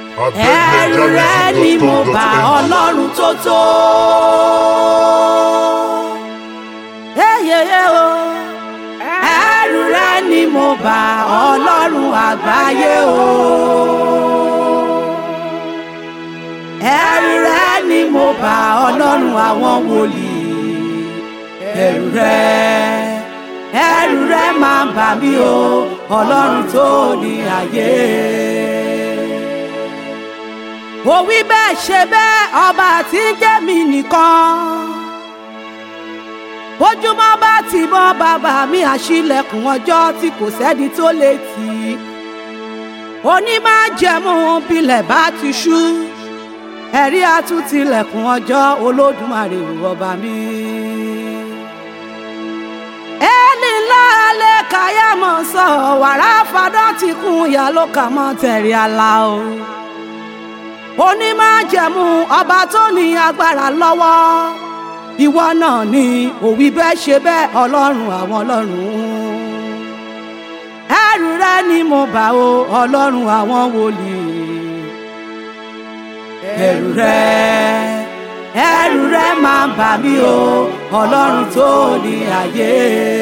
ẹ̀rù rẹ ni mo bá ọlọ́run tó tó. Eyeye o ẹ̀rù rẹ ni mo bá ọlọ́run àgbáyé o. ẹ̀rù rẹ ni mo bá ọlọ́run àwọn wòlíì. ẹ̀rù rẹ ẹ̀rù rẹ máa bà mí o ọlọ́run tó ní ayé ó wí bẹ́ẹ̀ ṣe bẹ́ẹ̀ ọba tí ń jẹ́ mi nìkan. ojúmọ́ bá ti mọ́ bàbá mi àṣìlẹ̀kùn ọjọ́ tí kò sẹ́ni tó lè tì í. onímájẹ̀mú bilẹ̀ bá ti ṣú. ẹ̀rí àtúntìlẹ̀kùn ọjọ́ olódùmarè ọba mi. ẹni ńlá lè káyà mọ̀ sọ wàrà fadọ́ ti kún ìyá ló kà mọ́ tẹ̀rí àlá o onímájẹ̀mú ọba tó ní agbára lọ́wọ́ ìwọ náà ni òwì bẹ́ẹ̀ ṣe bẹ́ẹ̀ ọlọ́run àwọn ọlọ́run ẹrù rẹ ni mo bá o ọlọ́run àwọn wòlíì ẹrù rẹ ẹrù rẹ máa bà mí o ọlọ́run tó ní ayé.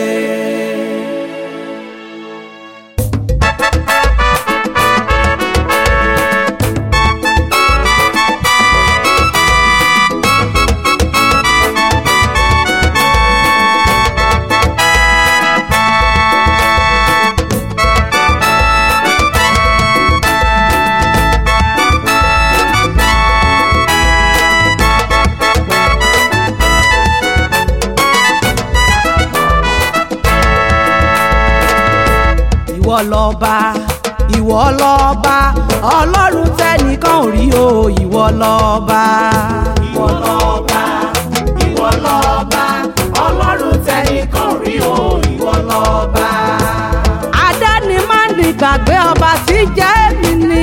ìwọ lọba ìwọ lọba ọlọ́run tẹnìkan ò rí o ìwọ lọba. ìwọ lọba ìwọ lọba ọlọ́run tẹnìkan ò rí o ìwọ lọba. adáni máa ń gbàgbé ọba tí jẹ́ èmi ni.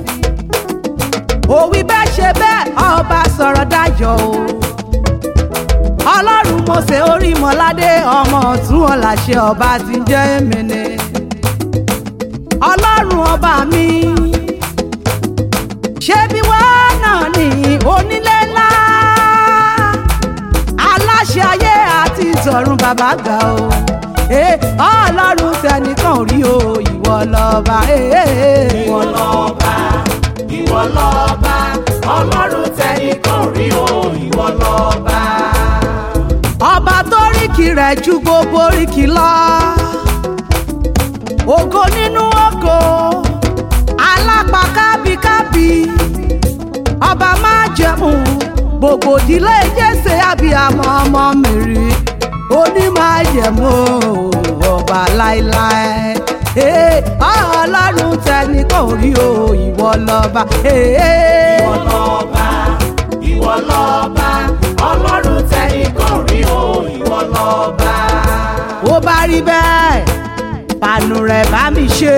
òwì bẹ́ẹ̀ ṣe bẹ́ẹ̀ ọba sọ̀rọ̀ dájọ́ o. ọlọ́run mọ̀ọ́sẹ̀ orí mọ́ládé ọmọ ọ̀tún ọ̀làṣẹ ọba tí jẹ́ èmi ni ọlọ́run ọba mi ṣé bí wọ́n náà ní onílé ńlá aláṣẹ ayé àti ìtọ̀run bàbá ga o ọlọ́run tẹnìkan ò rí o ìwọ lọ́ba ìwọ lọ́ba ìwọ lọ́ba ọlọ́run tẹnìkan ò rí o ìwọ lọ́ba. ọba tó ríkì rẹ̀ ju gbogbo ríkì lọ ògo nínú ògo alápá kábíkábí ọba máa jẹun gbogbo ìdílé jésè abiyamọ ọmọ mèrè oní máa jẹun ọba láéláé ọlọ́run tẹni kò rí o ìwọ lọ́ba. ìwọ lọ́ba ìwọ lọ́ba ọlọ́run tẹnìkan ò rí o ìwọ lọ́ba. ó bá rí bẹ́ẹ̀ pàánù rẹ̀ bá mi ṣe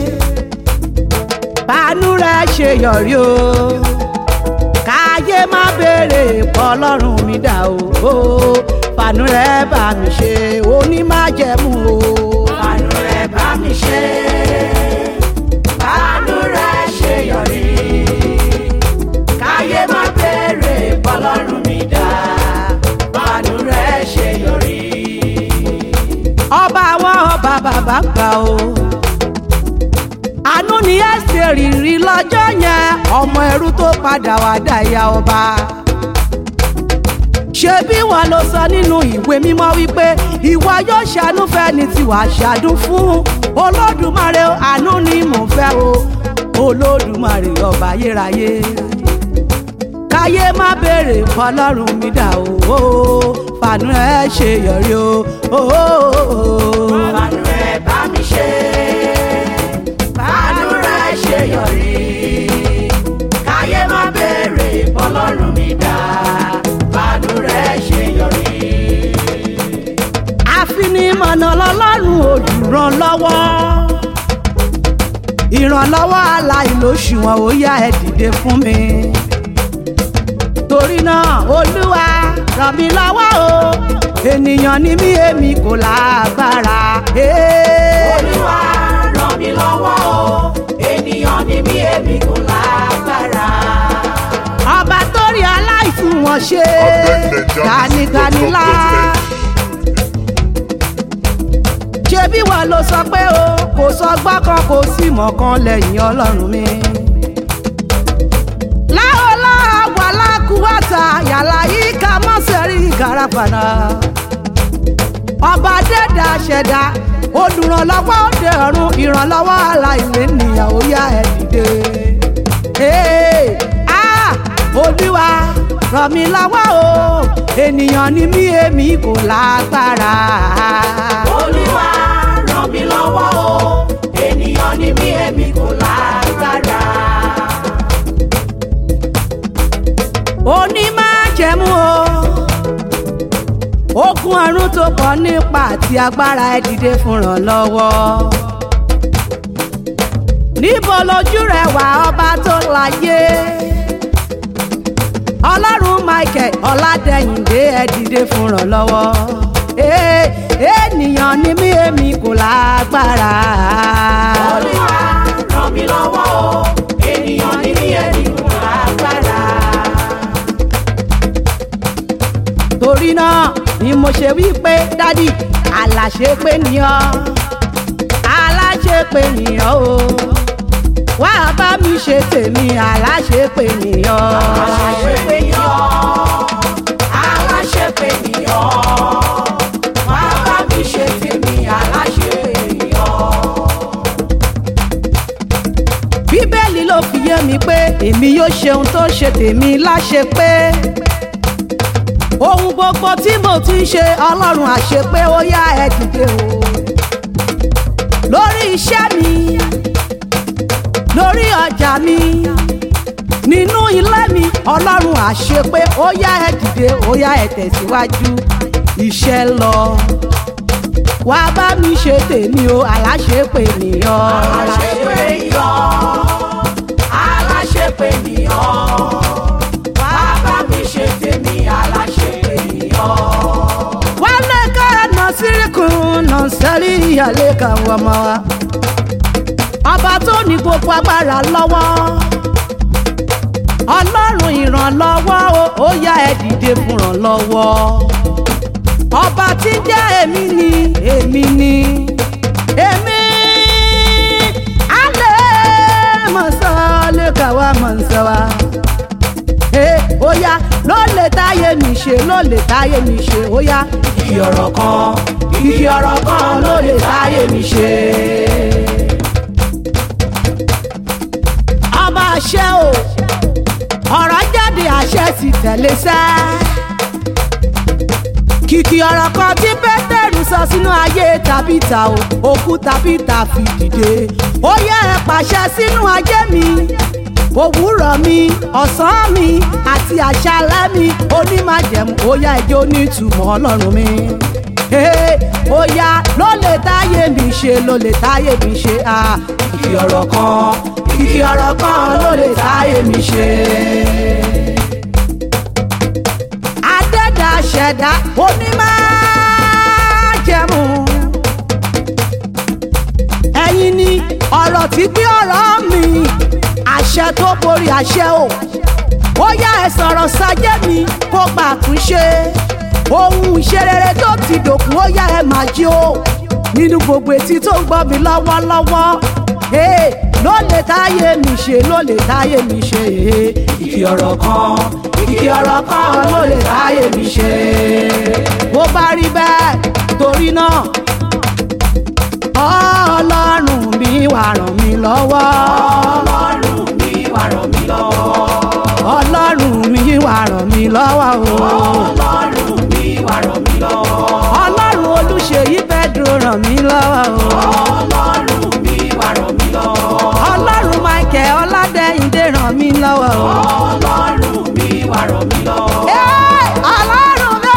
pàánù rẹ̀ ṣe yọrí o káyé má béèrè pọ̀ ọlọ́run mi dà o pàánù rẹ̀ bá mi ṣe onímájẹ̀mú o. pàánù rẹ̀ bá mi ṣe pàánù rẹ̀ ṣe yọrí káyé má béèrè pọ̀ ọlọ́run mi dà pàánù rẹ̀ ṣe yọrí ọba àwọn ọba bàbá gbà o. àánú ni ẹsẹ̀ rìnrìn lọ́jọ́ yẹn ọmọ ẹrú tó padà wá dá ìyá ọba. ṣebí wọn ló sọ nínú ìwé mímọ́ wípé ìwà yóò ṣàánú fẹ́ni tí wàá ṣàdún fún olódùmarè àánú ni mò ń fẹ́ o olódùmarè ọba ayérayé káyé má béèrè fọlọ́run mi dà o fàánú ẹ ṣe yọrí o. fàánú ẹ bá mi ṣe fàánú rẹ ṣe yọrí káyé má béèrè fọlọ́run mi dà fàánú rẹ ṣe yọrí. àfinimọ̀nà lọ́lọ́run olùrànlọ́wọ́ ìrànlọ́wọ́ aláìlóṣùwọ̀n ó yá ẹ dìde fún mi torí náà olúwa ràn mí lọ́wọ́ o ènìyàn ni mí èmi kò lágbára. olúwa ràn mí lọ́wọ́ o ènìyàn ni mí èmi kò lágbára. mọ̀ ṣe dániganilá. ṣebí wọ́n ló sọ pé o kò sọgbọ́n kan kò sí mọ̀ kan lẹ́yìn ọlọ́run mi. láòlá wàlákùwàtà yàrá yìí ká mọ́ sẹ́rí ìkarapàdà. ọba dẹ́dà ṣẹ̀dá olùrànlọ́wọ́ òde ọ̀run ìrànlọ́wọ́ aláìlé nìyàwó yá ẹ̀ dìde. Hey, ah, olúwa ràn mí lọ́wọ́ o ènìyàn ni mí èmi kò lágbára. olúwa ràn mí lọ́wọ́ o ènìyàn ni mí èmi kò lágbára. onímájẹ̀mú o ogun ọ̀run tó pọ̀ nípa àti agbára ẹ dìde fúnràn lọ́wọ́ níbo lójú rẹ wà ọba tó láyé ọlọ́run michael ọ̀làdẹ̀yìndé ẹ dìde fúnràn lọ́wọ́ Ee, ènìyàn ni mí èmi kò lágbára. olúwa ràn mí lọ́wọ́ o ènìyàn ni mí èmi kò lágbára. torí náà ni mo ṣe wí pé dádì aláṣepé nìyàn aláṣepé nìyàn o wá bá mi ṣe tèmi aláṣepé nìyàn. aláṣepé nìyàn aláṣepé nìyàn wá bá mi ṣe tèmi aláṣepé nìyàn. bíbélì ló fi yé mi pé èmi yóò ṣe ohun tó ṣe tèmi láṣepé ohun gbogbo tí mo ti ń ṣe ọlọ́run àṣepé ó yá ẹ dìde o lórí iṣẹ́ mi lórí ọjà mi nínú ilé mi ọlọ́run àṣepé ó yá ẹ dìde ó yá ẹ tẹ̀síwájú iṣẹ́ lọ wá bá mi ṣe tèmi o aláṣepé nìyàn. aláṣepé nìyàn aláṣepé nìyàn wá bá mi ṣe tèmi aláṣepé nìyàn. wálé káànà sírìkùn náà sẹ́rí ìyàlẹ́ kan wọ́n mọ́ wa. ọba tó ní gbogbo agbára lọ́wọ́ ọlọ́run ìrànlọ́wọ́ o, ó yá ẹ dìde fúnràn lọ́wọ́ ọba tí ń jẹ́ èmi ni èmi ni èmi alẹ́ mọ̀sálẹ́ kàwá mọ̀nsẹ́wà ó yá ló lè táyé mi ṣe ló lè táyé mi ṣe ó yá ìdí ọ̀rọ̀ kan ìdí ọ̀rọ̀ kan ló lè táyé mi ṣe. ọba àṣẹ o ọ̀rọ̀ jáde àṣẹ sì tẹ̀lé sẹ́. kìkì ọ̀rọ̀ kan tí pétérù sọ sínú ayé tàbíta o òkú tàbíta fi dìde ó yẹ ẹ pàṣẹ sínú ayé mi òwúrọ̀ mi ọ̀sán mi àti àṣálẹ́ mi onímájẹ̀mú ó yá ẹjọ́ onítùmọ̀ ọlọ́run mi. Ee, ó yá ló lè táyé mi ṣe ló lè táyé mi ṣe ah. ìdí ọ̀rọ̀ kan ìdí ọ̀rọ̀ kan ló lè táyé mi ṣe. adẹ́dà ṣẹ̀dá onímájẹ̀mú. ẹ̀yin ni ọ̀rọ̀ tí gbé ọ̀rọ̀ mi àṣẹ tó borí àṣẹ o ó yá ẹ sọ̀rọ̀ sájẹ́ mi kó gbà túnṣe ohun ìṣerere tó ti dòkun ó yá ẹ máa jí o nínú gbogbo etí tó ń gbọ́ mi lọ́wọ́lọ́wọ́ Hey, ló lè táyé mi ṣe ló lè táyé mi ṣe ìdí ọ̀rọ̀ kan ìdí ọ̀rọ̀ kan ló lè táyé mi ṣe. bó bá rí bẹ́ẹ̀ torí náà ọlọ́run mi wà ràn mí lọ́wọ́ ọlọ́run mi wá ràn mí lọ́wọ́. ọlọ́run mi wà ràn mí lọ́wọ́ o ọlọ́run mi wá ràn mí lọ́wọ́. ọlọ́run olùṣèyí Pedro ràn mí lọ́wọ́ o ọlọ́run mi wá ràn mí lọ́wọ́. ọlọ́run Michael Ọládẹ́yìndé ràn mí lọ́wọ́ o. ọlọ́run mi wá ràn mí lọ́wọ́. Ẹ́, ọlọ́run mi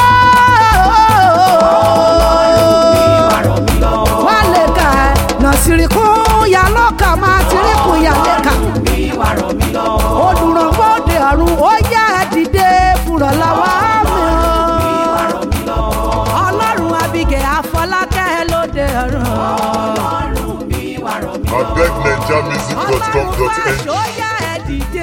mi wá ràn mí lọ́wọ́. wà lè kà ẹ́ nàṣìrìkún yà lọ́kà máa tìrìkún yà lè kà. mi wá ràn mí lọ́wọ́. olùrànwọ́ òde ọ̀run ó yá ẹ dìde fúnra lọ́wọ́ mi o. wá ràn mí lọ́wọ́. ọlọ́run Abígẹ̀ Afọlákẹ́ lóde ọ̀run. ọlọ́run mi wá ràn mí lọ́wọ́. abegnigermusic.com.ng ọlọ́run wá ṣó yá ẹ dìde.